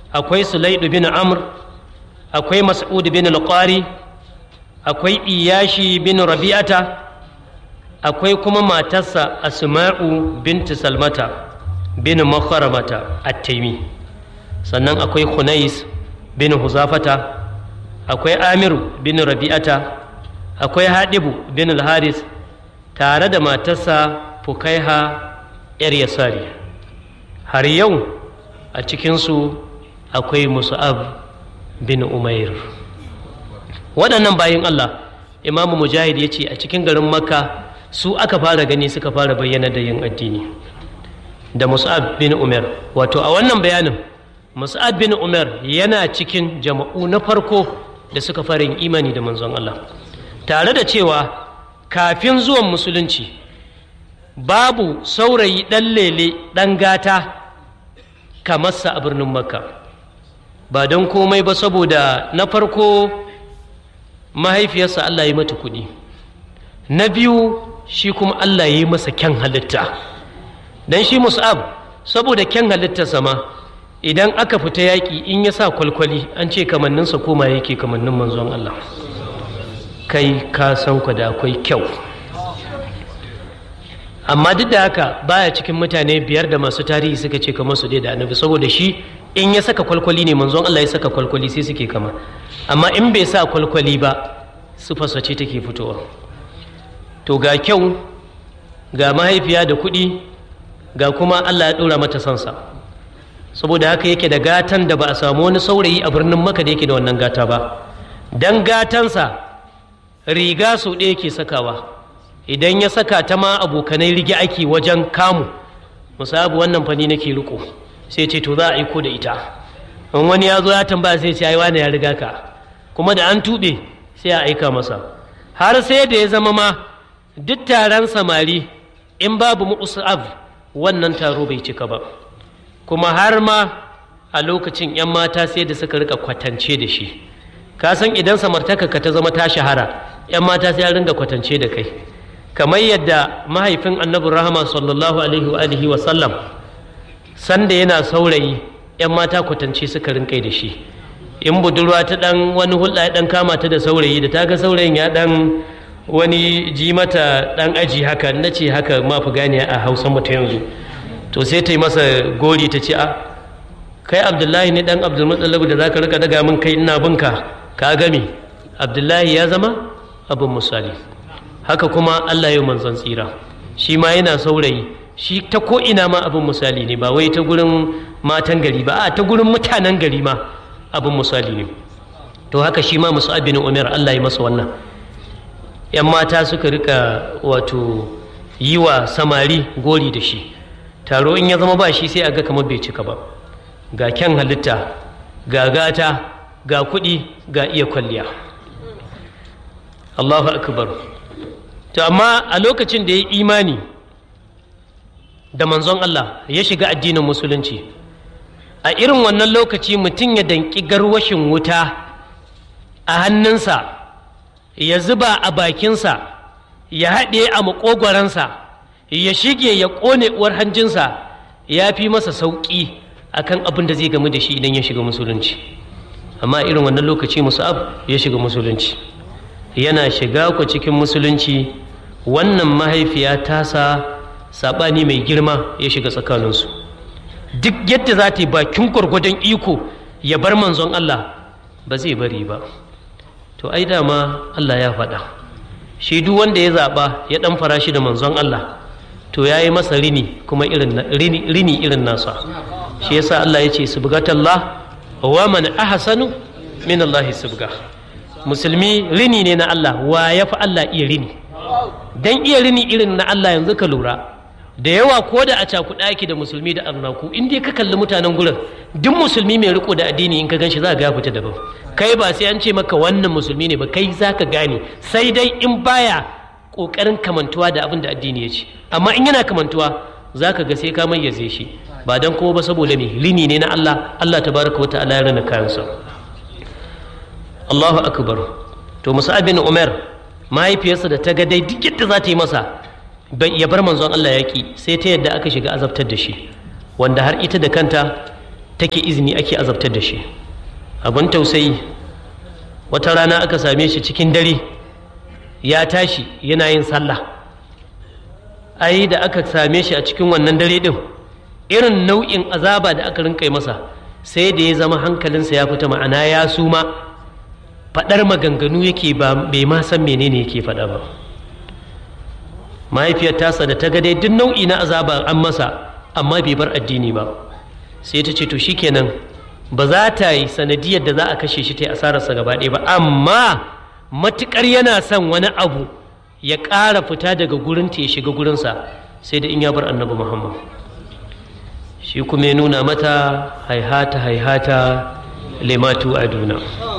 akwai sulaidu bin amr akwai mas'ud bin al akwai iyashi bin rabi'ata akwai kuma matarsa asma'u binti salmata bin makharamata at-taimi sannan akwai khunais bin huzafata akwai amiru bin rabi'ata akwai hadibu bin al-haris tare da matarsa fukaiha yar yasari har yau a cikinsu akwai musa'ab bin umair waɗannan bayan allah imamu mujahid ya ce a cikin garin makka su aka fara gani suka fara bayyana da yin addini da musa'ab bin umar wato a wannan bayanin musa'ab bin umar yana cikin jama'u na farko da suka fara yin imani da manzon allah tare da cewa kafin zuwan musulunci babu saurayi ɗan lele ɗan gata kamarsa a birnin makka ba don komai ba saboda na farko mahaifiyarsa allah ya mata kuɗi na biyu shi kuma allah ya yi masa kyan halitta don shi mus'ab saboda kyan halittarsa ma idan aka fita yaƙi in ya sa kwalkwali an ce kamanninsa koma yake kamannin manzon allah kai ka san ku da akwai kyau amma duk da haka baya cikin mutane biyar da masu tarihi suka ce kamar su dai da annabi saboda shi in ya saka kwalkwali ne manzon Allah ya saka kwalkwali sai suke kama amma in bai sa kwalkwali ba sufarsa ce take fitowa to ga kyau ga mahaifiya da kuɗi ga kuma Allah ya ɗora mata sansa saboda haka yake da gatan da ba a samu wani saurayi a birnin maka da yake da wannan gata ba dan gatansa riga sau ɗaya ke sakawa idan ya saka ta ma abokanai rige ake wajen kamu musabu wannan fani nake riko sai ce to za a aiko da ita in wani ya zo ya tambaya sai ce ai wani ya riga ka kuma da an tuɓe sai a aika masa har sai da ya zama ma duk taron samari in babu mu'usab wannan taro bai cika ba kuma har ma a lokacin 'yan mata sai da suka rika kwatance da shi ka san idan samartaka ka ta zama ta shahara 'yan mata sai ya ringa kwatance da kai kamar yadda mahaifin annabin rahama sallallahu alaihi wa sallam sanda yana saurayi 'yan mata kwatance suka rinkai da shi in budurwa ta dan wani hulɗa ya dan kama ta da saurayi da ta ga saurayin ya dan wani ji mata dan aji haka na ce haka ma fi gane a hausa mata yanzu to sai ta yi masa gori ta ce a kai abdullahi ne dan abdulmutsalabu da za ka rika daga min kai ina binka ka gami abdullahi ya zama abin misali haka kuma Allah ya manzon tsira shi ma yana saurayi shi ta ko ina ma abin misali ne ba wai ta gurin matan gari ba a ta gurin mutanen gari ma abin misali ne to haka shi ma musu abin umar Allah ya masa wannan yan mata suka rika wato yi wa samari gori da shi taro in ya zama ba shi sai a ga kamar bai cika ba ga kyan halitta ga gata ga kuɗi ga iya kwalliya Allahu akbar to amma a lokacin da ya imani da manzon Allah ya shiga addinin musulunci a irin wannan lokaci mutum ya danki garwashin wuta a hannunsa ya zuba a bakinsa ya haɗe a maƙogwaransa ya shige ya ƙone uwar hanjinsa ya fi masa sauƙi akan abin da zai gamu da shi idan ya shiga musulunci amma irin wannan lokaci musa'ab ya shiga musulunci yana shiga ku cikin musulunci wannan mahaifiya tasa saɓani mai girma ya shiga tsakaninsu duk yadda za ta yi bakin gwargwadon iko ya bar manzon Allah ba zai bari ba to ai dama Allah ya faɗa shi duk wanda ya zaɓa ya ɗan fara shi da manzon Allah to ya yi masa rini kuma rini irin nasa shi yasa Allah ya ce subgatallah wa man ahsanu min Allah subga musulmi rini ne na Allah wa ya fi Allah iya rini dan iya rini irin na Allah yanzu ka lura da yawa ko da a cakuɗa ake da musulmi da arnaku in dai ka kalli mutanen gurin duk musulmi mai riko da addini in ka gan shi za ka ga fita daban kai ba sai an ce maka wannan musulmi ne ba kai za ka gane sai dai in baya ƙoƙarin kamantuwa da abin da addini ya ce amma in yana kamantuwa za ka ga sai ka mayyaze shi ba dan kuma ba saboda me rini ne na Allah Allah tabaraka wa ta'ala ya rana kayansa Allahu akbar to Musa bin Umar mahaifiyarsa da ta ga dai duk yadda za ta yi masa ya bar manzon Allah yaƙi sai ta yadda aka shiga azabtar da shi wanda har ita da kanta take izini ake azabtar da shi abin tausayi wata rana aka same shi cikin dare ya tashi yana yin sallah ai da aka same shi a cikin wannan dare din irin nau'in azaba da aka rinka masa sai da ya zama hankalinsa ya fita ma'ana ya suma faɗar maganganu yake ba bai ma san menene yake faɗa ba mahaifiyar tasa da ta ga dai duk nau'i na azaba an masa amma bai bar addini ba sai ta ce to shikenan ba za ta yi sanadiyar da za a kashe shi ta yi asararsa gaba ɗaya ba amma matuƙar yana son wani abu ya ƙara fita daga gurinta ya shiga gurinsa sai da in ya bar annabi muhammad shi kuma ya nuna mata haihata haihata lematu a duna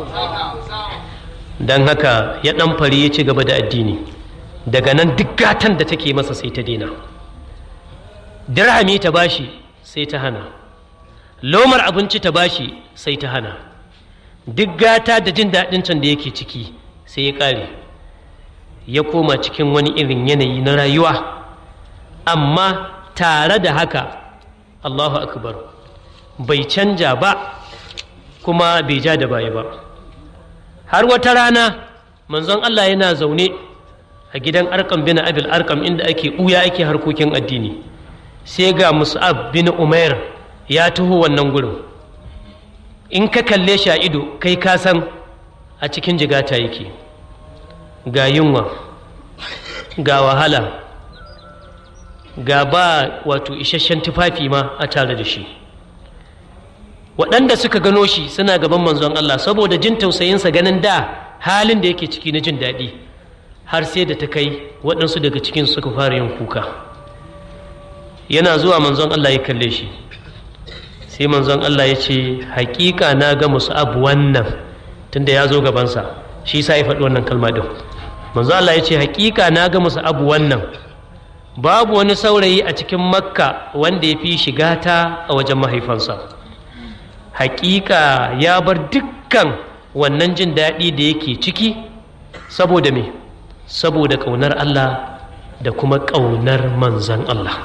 don haka ya ɗan fari ya ci gaba da addini daga nan duk gatan da take masa sai ta daina dirhami ta bashi sai ta hana lomar abinci ta bashi sai ta hana duk gata da jin daɗin can da yake ciki sai ya ƙare ya koma cikin wani irin yanayi na rayuwa amma tare da haka allahu akbar bai canja ba kuma bai ja da baya ba har wata rana manzon allah yana zaune a gidan arkam bin abil arkam inda ake ɓuya ake harkokin addini sai ga mus'ab bin umair ya taho wannan gurin in ka kalle shi a ido kai ka san a cikin jigata yake ga yunwa ga wahala ga ba wato isasshen tufafi ma a tare da shi waɗanda suka gano shi suna gaban manzon Allah saboda jin tausayinsa ganin da halin da yake ciki na jin daɗi har sai da ta kai waɗansu daga cikin suka fara yin kuka yana zuwa manzon Allah ya kalle shi sai manzon Allah ya ce hakika na ga musu abu wannan tunda ya zo gabansa shi sa ya faɗi wannan kalma ɗin manzon Allah ya ce hakika na ga musu abu wannan babu wani saurayi a cikin makka wanda ya fi shiga ta a wajen mahaifansa hakika ya bar dukkan wannan jin daɗi da yake ciki saboda me saboda ƙaunar Allah da kuma ƙaunar manzan Allah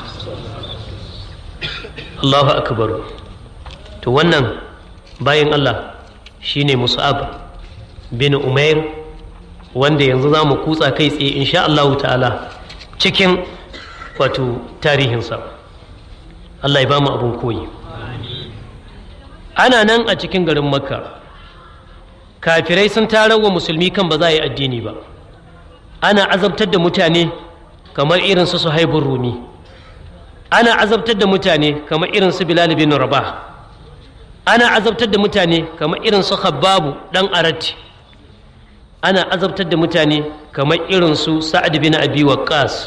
Allahu akbar to wannan bayan Allah shine Mus'ab bin Umair wanda yanzu za mu kutsa kai tsaye insha Allah ta'ala cikin wato tarihinsa Allah ya ba mu abin koyi ana nan a cikin garin makka kafirai sun tarar wa musulmi kan ba za a yi addini ba ana azabtar da mutane kamar irin su suhaibun rumi ana azabtar da mutane kamar irin su bilal bin rabah ana azabtar da mutane kamar irin su khabbabu dan arati ana azabtar da mutane kamar irin su sa'ad bin abi waqqas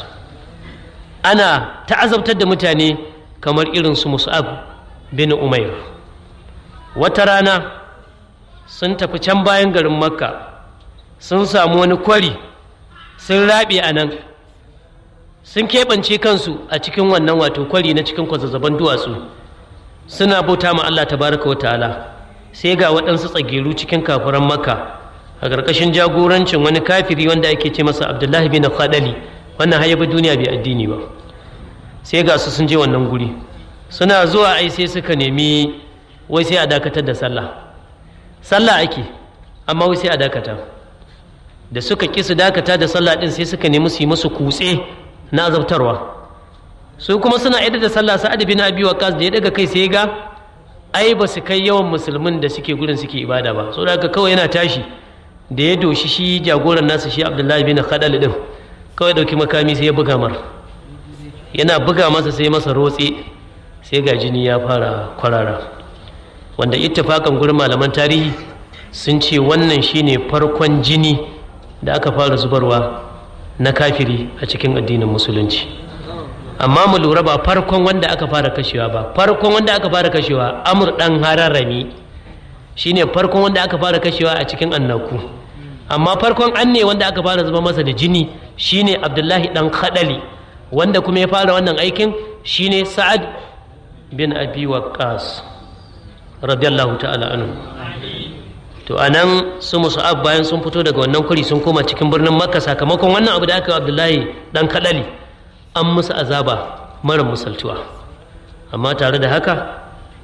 ana ta azabtar da mutane kamar irin su mus'ab bin umair wata rana sun tafi can bayan garin makka sun samu wani kwari sun raɓe a nan sun keɓance kansu a cikin wannan wato kwari na cikin kwazazzaban duwatsu suna bauta ma Allah tabaraka wa ta'ala sai ga waɗansu tsageru cikin kafiran makka a ƙarƙashin jagorancin wani kafiri wanda ake ce masa abdullahi bin khadali wannan hayyabi duniya bai addini ba sai ga su sun je wannan guri suna zuwa ai sai suka nemi wai sai a dakatar da sallah sallah ake amma wai sai a dakata da suka ƙi su dakata da sallah ɗin sai suka nemi su yi musu kutse na azabtarwa su kuma suna idar da sallah sa'ad bin abi waqas da ya daga kai sai ga ai ba su kai yawan musulmin da suke gurin suke ibada ba saboda haka kawai yana tashi da ya doshi shi jagoran nasa shi abdullahi bin khadal din kawai dauki makami sai ya buga mar yana buga masa sai masa rotse sai ga jini ya fara kwarara wanda ittifakan gurin malaman tarihi sun ce wannan shine farkon jini da aka fara zubarwa na kafiri a cikin addinin musulunci amma mu lura ba farkon wanda aka fara kashewa ba farkon wanda aka fara kashewa amur dan hararrami shine farkon wanda aka fara kashewa a cikin annaku amma farkon an ne wanda aka fara zuba masa da jini shine abdullahi dan khadali wanda kuma ya fara wannan aikin shine sa'ad bin abi waqqas radiyallahu ta'ala anhu to anan su musa'ab bayan sun fito daga wannan kuri sun koma cikin birnin makka sakamakon wannan abu da aka yi abdullahi dan kadali an musu azaba mara musaltuwa amma tare da haka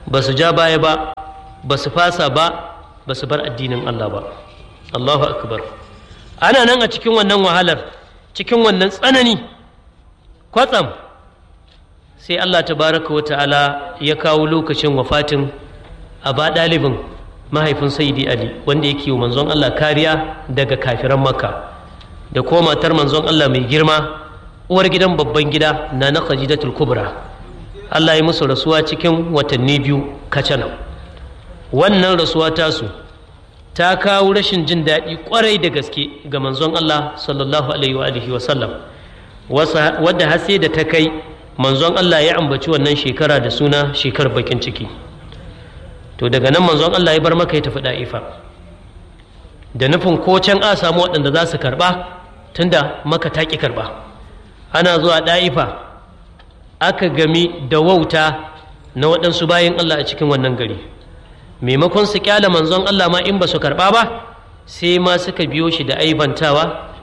ba su ja baya ba ba su fasa ba ba su bar addinin Allah ba Allahu akbar ana nan a cikin wannan wahalar cikin wannan tsanani kwatsam sai Allah tabaraka wa ta'ala ya kawo lokacin wafatin a ba ɗalibin mahaifin saidi ali wanda yake wa manzon Allah kariya daga kafiran makka da kuma matar manzon Allah mai girma uwar gidan babban gida na na khajidatul kubra Allah ya musu rasuwa cikin watanni biyu kacanan wannan rasuwa tasu ta kawo rashin jin daɗi ƙwarai da gaske ga manzon Allah sallallahu alaihi wa alihi wa sallam wadda har sai da ta kai manzon Allah ya ambaci wannan shekara da suna shekar bakin ciki to daga nan manzon Allah ya bar maka ya tafi da'ifa da nufin ko can a samu waɗanda za su karɓa tunda maka ta ƙi karɓa ana zuwa da'ifa aka gami da wauta na waɗansu bayan Allah a cikin wannan gari maimakon su kyala manzon Allah ma in ba su karɓa ba sai ma suka biyo shi da aibantawa